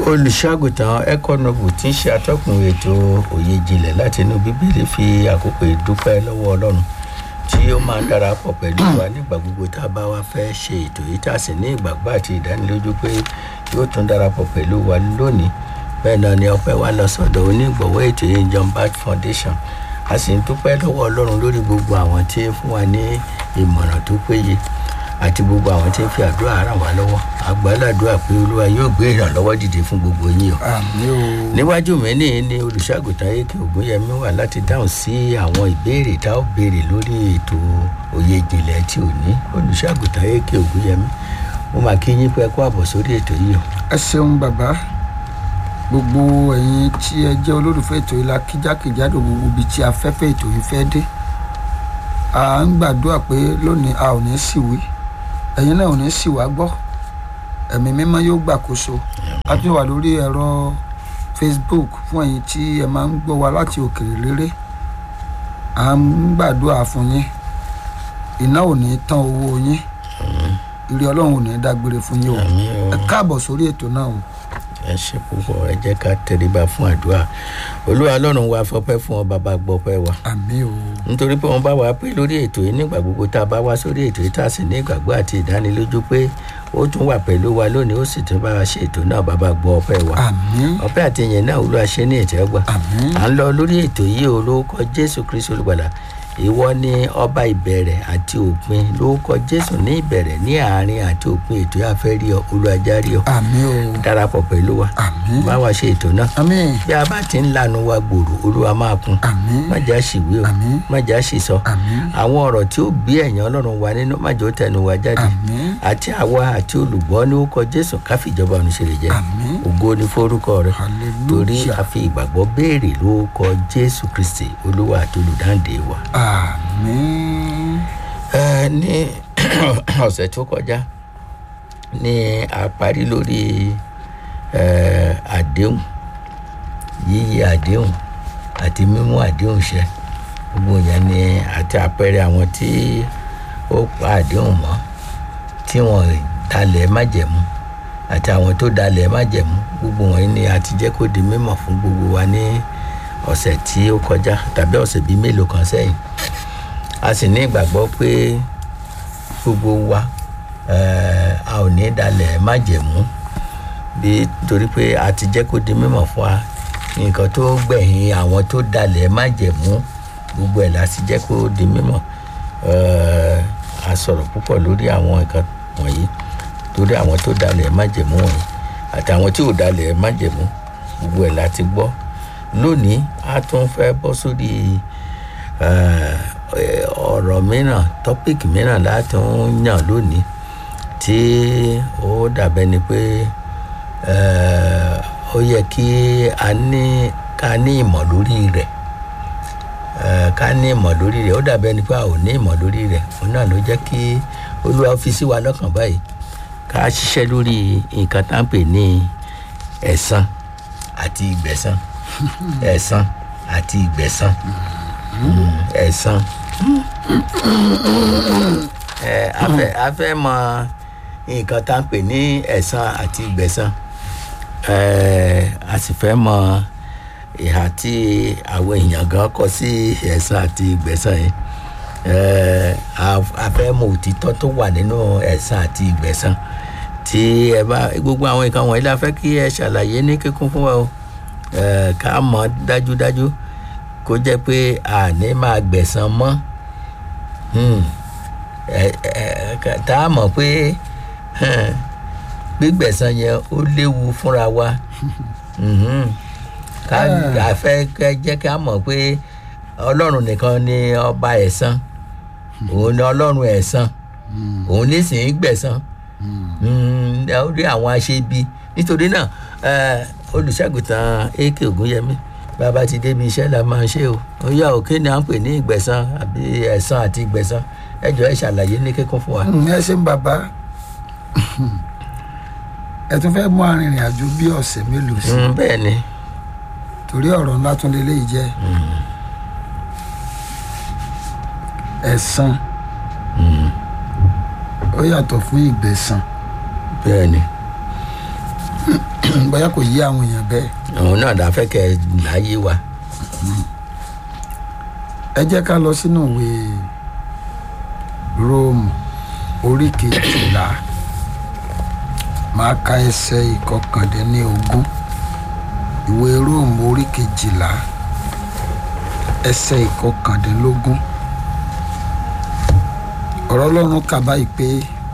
olùṣàgùtàn econobu tí ń ṣe atọ́kùn ètò òye ìjìnlẹ̀ láti inú bíbélì fi àkókò ìdúpẹ́ lọ́wọ́ ọlọ́run tí ó máa ń darapọ̀ pẹ̀lú wa nígbà gbogbo tá a bá wá fẹ́ ṣe ètò yìí tá a sì ní ìgbàgbọ́ àti ìdánilójú pé yóò tún darapọ̀ pẹ̀lú wa lónìí bẹ́ẹ̀ náà ni ọpẹ́ wa lọ sọ́dọ̀ onígbọ̀wọ́ ètò yìí john bat foundation a sì ń dúpẹ́ lọ́wọ́ ọlọ́run lórí gbogbo àwọn tí ń fún wa ní ìmọ̀ràn tó péye àti gbogbo àwọn tí ń fi àdúrà ràn wá lọ́wọ́ àgbàládùá pé olúwa yóò gbé ìrànlọ́wọ́ dìde fún gbogbo yín o. àmì o. níwájú mi ní ní olùṣàgùtàn ayéke ògúnyẹmí wà láti dáhùn sí àwọn ìbéèrè tá ó béèrè lórí ètò òye ìjìnlẹ̀ tí ò ní olùṣàgùtàn ayéke ògúnyẹmí mo máa kí yín pé kó àbọ̀ sórí ètò yìí o. ẹ ṣeun bàbá gbogbo ẹ̀yin tí ẹ jẹ́ olólùfẹ́ ètò ìlà kíjákèjádò gbogbo ibi tí afẹ́fẹ́ ètò yìí fẹ́ dé à ń gbàdúrà pé lónìí a ò ní sì wí ẹ̀yin náà ò ní sì wá gbọ́ ẹ̀mí mímọ́ yóò gbàkóso a tún wà lórí ẹ̀rọ facebook fún ẹ̀yin tí ẹ máa ń gbọ́ wa láti òkèèrè réré à ń gbàdúrà fún yín iná ò ní tán owó yín ire ọlọ́run ò ní dágbére fún yín o Àmín o. ẹ káàbọ̀ sórí ètò náà o. ẹ ṣe púpọ̀ ẹ jẹ́ ká tẹríba fún àdúrà olúwa lọ́run wa fọpẹ́ fún ọ bàbá gbọ́pẹ́ wa àmì o nítorí pé wọn bá wa pé lórí ètò yìí nígbà gbogbo tá a bá wá sórí ètò yìí tá a sì ní ìgbàgbọ́ àti ìdánilójú pé ó tún wà pẹ̀lú wa lónìí ó sì tún bá wa ṣe ètò náà bàbá gbọ́ ọpẹ́ wa àmì ọpẹ́ àti ìyẹn náà olúwa ṣe ní ìtẹ́gbà àmì à ń lọ lórí ètò yìí o lórúkọ jésù kristu olùgbàlà ìwọ ni ọba ìbẹ̀rẹ̀ àti òpin lórúkọ jésù ní ìbẹ̀rẹ̀ ní àárín àti òpin ètò yà fẹ́ rí ọ olùwàjárí ọ àmì o darapọ̀ pẹ̀lú wa àmì bá wa ṣe ètò náà àmì bí a bá ti ń lanu wa gbòòrò olúwa máa kún àmì má jà ṣìwé o Àmín. má jà ṣìsọ àmì àwọn ọ̀rọ̀ tí ó bí ẹ̀yàn ọlọ́run wa nínú má jẹ́ ó tẹnu wa jáde àmì àti àwa àti olùgbọ́ ní ó kọ jésù káfíjọba ọ̀run ṣe lè jẹ́ àmì ògo ní forúkọ rẹ torí hallelujah a fi ìgbàgbọ́ béèrè lórúkọ jésù kristi olúwa àti olùdáǹdè wa. àmì ẹ ní ọ̀sẹ̀ tó kọjá ní a parí lórí ẹ, àdéhùn yíyí àdéhùn àti mímú àdéhùn ṣẹ gbogbo yẹn ni àti àpẹẹrẹ àwọn tí ó pa àdéhùn mọ́ tí wọ́n dalẹ̀ májẹ̀mú àti àwọn tó dalẹ̀ májẹ̀mú gbogbo wọn ni a ti jẹ́ kó di mímọ̀ fún gbogbo wa ní ọ̀sẹ̀ tí ó kọjá tàbí ọ̀sẹ̀ bíi mélòó kan sẹ́yìn a sì ní ìgbàgbọ́ pé gbogbo wa eh, a ò ní dalẹ̀ májẹ̀mú bí torí pé a ti jẹ́ kó di mímọ̀ fún wa nǹkan tó gbẹ̀yìn àwọn tó dalẹ̀ májẹ̀mú gbogbo ẹ̀ la sì jẹ́ kó di mímọ̀ Eh, a sọ̀rọ̀ púpọ̀ lórí àwọn nǹkan wọ̀nyí torí àwọn tó dalẹ̀ májẹ̀mú wọ̀nyí àti àwọn tí ò dalẹ̀ májẹ̀mú gbogbo ẹ̀ la ti gbọ́ lónìí a tún fẹ́ bọ́ sórí eh, eh, ọ̀rọ̀ mìíràn tọ́píìkì mìíràn láti ń yàn lónìí tí ó dàbẹ́ ni pé eh, ó yẹ kí a ní ká ní ìmọ̀ lórí rẹ̀ eh, ká ní ìmọ̀ lórí rẹ̀ ó dàbẹ́ ni pé a ò ní ìmọ̀ lórí rẹ̀ òun náà ló jẹ́ kí olúwa fi sí wa lọ́kàn báyìí ká ṣiṣẹ́ lórí nǹkan tá à ń pè ní ẹ̀san àti ìgbẹ̀san ẹ̀san àti ìgbẹ̀san Mm, ẹ̀san ẹ a fẹ́ a fẹ́ mọ nǹkan tá à ń pè ní ẹ̀san àti ìgbẹ̀san ẹ a sì fẹ́ mọ ìhà tí àwọn èèyàn gan kọ sí ẹ̀san àti ìgbẹ̀san yìí ẹ a- a fẹ́ mọ òtítọ́ tó wà nínú ẹ̀san àti ìgbẹ̀san tí ẹ bá gbogbo àwọn nǹkan wọ̀nyí la fẹ́ kí ẹ ṣàlàyé ní kíkún fún wa o ẹ ká mọ̀ dájúdájú kó jẹ́ pé àní máa gbẹ̀san mọ́ Hmm. Ẹ- ẹ- ẹ- tá a mọ̀ pé hmm, gbígbẹ̀san yẹn ó léwu fúnra wa Mhm. ká a fẹ́ kẹ́ jẹ́ ká mọ̀ pé ọlọ́run nìkan ni ọba ẹ̀san òun ni ọlọ́run ẹ̀san òun nísìnyí gbẹ̀san Mm, ẹ ó rí àwọn aṣebi nítorí náà ẹ, olùṣàgùtàn ak ògúnyẹmí bàbá ti débi iṣẹ́ la máa ń ṣe o ó yá òkè ni à ń pè ní ìgbẹ̀san àbí ẹ̀san àti ìgbẹ̀san ẹ jọ ẹ ṣàlàyé ní kíkún fún wa. ẹ ṣeun bàbá ẹ tún fẹ́ mú arìnrìn àjò bí ọ̀sẹ̀ mélòó sí Mm, bẹ́ẹ̀ ni torí ọ̀rọ̀ ńlá tún lélẹ́yìí jẹ́ ẹ̀san ó yàtọ̀ fún ìgbẹ̀san bẹ́ẹ̀ ni bóyá kò yí àwọn èèyàn bẹ́ẹ̀ òun náà dá fẹ́ kẹ́ ẹ láyé wa ẹ jẹ́ ká lọ sínú ìwé róòmù orí kejìlá máa ka ẹsẹ̀ ìkọkàndínlógún ìwé róòmù orí kejìlá ẹsẹ̀ ìkọkàndínlógún ọ̀rọ̀ ọlọ́run kà báyìí pé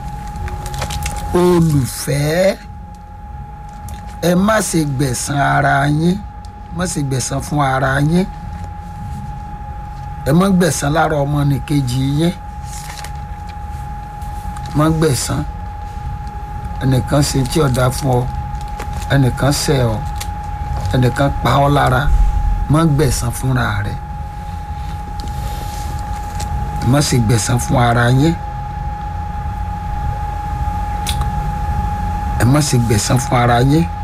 olùfẹ́ ẹ má ṣe gbẹ̀san ara yín má ṣe gbẹ̀san fún ara yín ẹ má gbẹ̀san lára ọmọnìkejì yín má gbẹ̀san ẹnìkan ṣe tí ọ̀dà fún ọ ẹnìkan ṣẹ̀ ọ ẹnìkan pa ọ́ lára má gbẹ̀san fúnra rẹ̀ má ṣe gbẹ̀san fún ara yín ẹ má ṣe gbẹ̀san fún ara yín